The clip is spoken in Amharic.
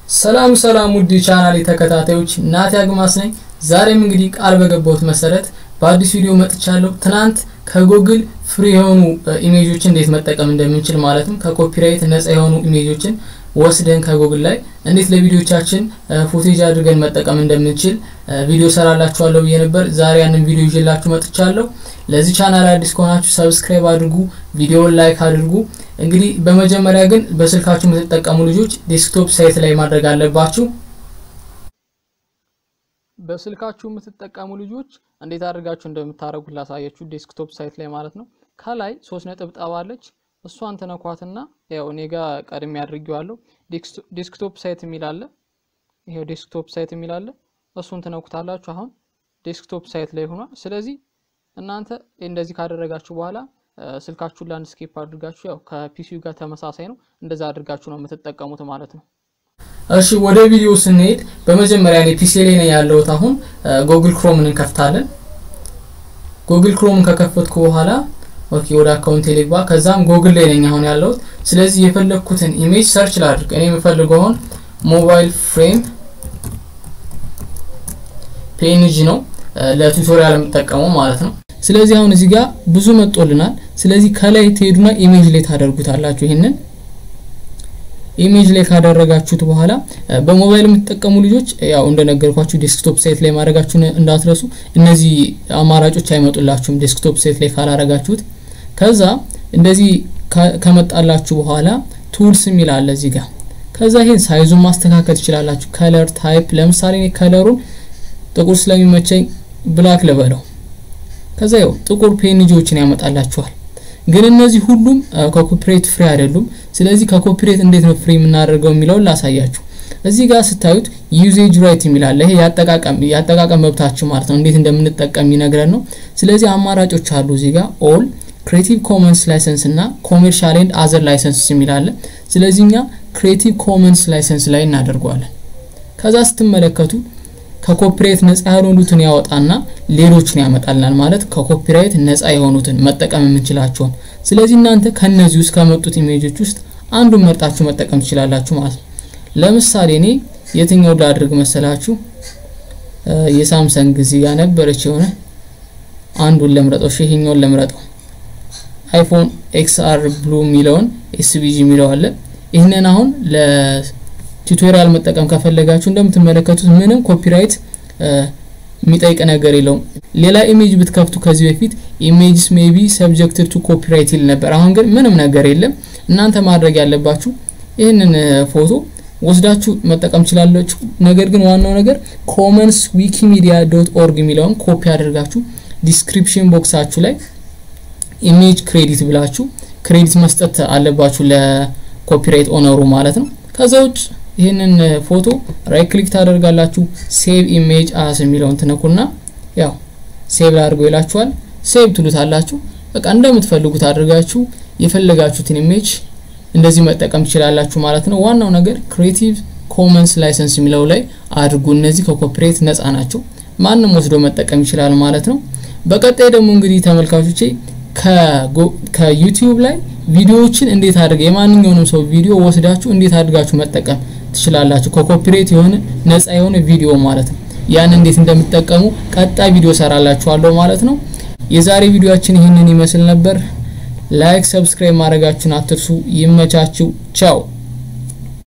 ሰላም ሰላም ውድ ቻናሌ ተከታታዮች ናቲ አግማስ ነኝ። ዛሬም እንግዲህ ቃል በገባሁት መሰረት በአዲስ ቪዲዮ መጥቻለሁ። ትናንት ከጉግል ፍሪ የሆኑ ኢሜጆችን እንዴት መጠቀም እንደምንችል ማለትም ከኮፒራይት ነጻ የሆኑ ኢሜጆችን ወስደን ከጉግል ላይ እንዴት ለቪዲዮቻችን ፉቴጅ አድርገን መጠቀም እንደምንችል ቪዲዮ ሰራላችኋለሁ ብዬ ነበር። ዛሬ ያንን ቪዲዮ ይዤላችሁ መጥቻለሁ። ለዚህ ቻናል አዲስ ከሆናችሁ ሰብስክራይብ አድርጉ፣ ቪዲዮውን ላይክ አድርጉ። እንግዲህ በመጀመሪያ ግን በስልካችሁ የምትጠቀሙ ልጆች ዴስክቶፕ ሳይት ላይ ማድረግ አለባችሁ። በስልካችሁ የምትጠቀሙ ልጆች እንዴት አድርጋችሁ እንደምታደርጉት ላሳያችሁ። ዴስክቶፕ ሳይት ላይ ማለት ነው። ከላይ ሶስት ነጥብ ጠባለች እሷን ትነኳትና ያው እኔ ጋር ቀድሜ አድርጌዋለሁ። ዴስክቶፕ ሳይት የሚል አለ። ይሄው ዴስክቶፕ ሳይት የሚል አለ። እሱን ትነኩታላችሁ። አሁን ዴስክቶፕ ሳይት ላይ ሆኗል። ስለዚህ እናንተ እንደዚህ ካደረጋችሁ በኋላ ስልካችሁን ላንድስኬፕ አድርጋችሁ ያው ከፒሲው ጋር ተመሳሳይ ነው። እንደዛ አድርጋችሁ ነው የምትጠቀሙት ማለት ነው። እሺ ወደ ቪዲዮ ስንሄድ በመጀመሪያ እኔ ፒሲ ላይ ነው ያለሁት። አሁን ጉግል ክሮምን እንከፍታለን። ጉግል ክሮምን ከከፈትኩ በኋላ ኦኬ ወደ አካውንት ልግባ። ከዛም ጉግል ላይ ነኝ አሁን ያለሁት። ስለዚህ የፈለግኩትን ኢሜጅ ሰርች ላድርግ። እኔ የምፈልገው አሁን ሞባይል ፍሬም ፒኤንጂ ነው ለቱቶሪያል የምጠቀመው ማለት ነው። ስለዚህ አሁን እዚህ ጋር ብዙ መጦልናል። ስለዚህ ከላይ ትሄዱና ኢሜጅ ላይ ታደርጉታላችሁ። ይሄንን ኢሜጅ ላይ ካደረጋችሁት በኋላ በሞባይል የምትጠቀሙ ልጆች ያው እንደነገርኳችሁ ዴስክቶፕ ሳይት ላይ ማድረጋችሁን እንዳትረሱ። እነዚህ አማራጮች አይመጡላችሁም ዴስክቶፕ ሳይት ላይ ካላረጋችሁት። ከዛ እንደዚህ ከመጣላችሁ በኋላ ቱልስ የሚል አለ እዚህ ጋር። ከዛ ይሄን ሳይዙን ማስተካከል ትችላላችሁ። ከለር ታይፕ፣ ለምሳሌ እኔ ከለሩን ጥቁር ስለሚመቸኝ ብላክ ልበለው። ከዛ ያው ጥቁር ፔንጂዎችን ያመጣላችኋል። ግን እነዚህ ሁሉም ከኮፒሬት ፍሪ አይደሉም። ስለዚህ ከኮፒሬት እንዴት ነው ፍሪ የምናደርገው የሚለውን ላሳያችሁ። እዚህ ጋር ስታዩት ዩዜጅ ራይት የሚላለ ይሄ ያጠቃቀም ያጠቃቀም መብታችሁ ማለት ነው፣ እንዴት እንደምንጠቀም ይነግረን ነው። ስለዚህ አማራጮች አሉ እዚህ ጋር ኦል ክሬቲቭ ኮመንስ ላይሰንስ እና ኮሜርሻል ኤንድ አዘር ላይሰንስ የሚላለ። ስለዚህ እኛ ክሬቲቭ ኮመንስ ላይሰንስ ላይ እናደርገዋለን። ከዛ ስትመለከቱ ከኮፒራይት ነፃ ያልሆኑትን ያወጣና ሌሎችን ያመጣልናል። ማለት ከኮፒራይት ነፃ የሆኑትን መጠቀም የምንችላቸውን። ስለዚህ እናንተ ከነዚህ ውስጥ ከመጡት ኢሜጆች ውስጥ አንዱን መርጣችሁ መጠቀም ትችላላችሁ ማለት ነው። ለምሳሌ እኔ የትኛው ላድርግ መሰላችሁ? የሳምሰንግ እዚህ ጋር ነበረች የሆነ አንዱን ለምረጠው፣ ይሄኛውን ለምረጠው። አይፎን ኤክስአር ብሉ የሚለውን ኤስቢጂ የሚለው አለ። ይህንን አሁን ለ ቱቶሪያል መጠቀም ከፈለጋችሁ እንደምትመለከቱት ምንም ኮፒራይት የሚጠይቅ ነገር የለውም። ሌላ ኢሜጅ ብትከፍቱ ከዚህ በፊት ኢሜጅስ ሜቢ ሰብጀክትድ ቱ ኮፒራይት ይል ነበር። አሁን ግን ምንም ነገር የለም። እናንተ ማድረግ ያለባችሁ ይህንን ፎቶ ወስዳችሁ መጠቀም ትችላላችሁ። ነገር ግን ዋናው ነገር ኮመንስ ዊኪሚዲያ ዶት ኦርግ የሚለውን ኮፒ አድርጋችሁ ዲስክሪፕሽን ቦክሳችሁ ላይ ኢሜጅ ክሬዲት ብላችሁ ክሬዲት መስጠት አለባችሁ ለኮፒራይት ኦነሩ ማለት ነው። ከዛ ውጭ ይህንን ፎቶ ራይት ክሊክ ታደርጋላችሁ። ሴቭ ኢሜጅ አስ የሚለውን ትነኩና ያው ሴቭ ላድርገው ይላችኋል። ሴቭ ትሉታላችሁ። በቃ እንደምትፈልጉት አድርጋችሁ የፈለጋችሁትን ኢሜጅ እንደዚህ መጠቀም ትችላላችሁ ማለት ነው። ዋናው ነገር ክሬቲቭ ኮመንስ ላይሰንስ የሚለው ላይ አድርጉ። እነዚህ ከኮፒሬት ነፃ ናቸው። ማንም ወስዶ መጠቀም ይችላል ማለት ነው። በቀጣይ ደግሞ እንግዲህ ተመልካቾቼ ከዩቲዩብ ላይ ቪዲዮዎችን እንዴት አድርገ የማንኛውንም ሰው ቪዲዮ ወስዳችሁ እንዴት አድርጋችሁ መጠቀም ትችላላችሁ። ከኮፒሬት የሆነ ነፃ የሆነ ቪዲዮ ማለት ነው። ያን እንዴት እንደምትጠቀሙ ቀጣይ ቪዲዮ ሰራላችኋለሁ ማለት ነው። የዛሬ ቪዲዮአችን ይህንን ይመስል ነበር። ላይክ፣ ሰብስክራይብ ማድረጋችሁን አትርሱ። ይመቻችሁ። ቻው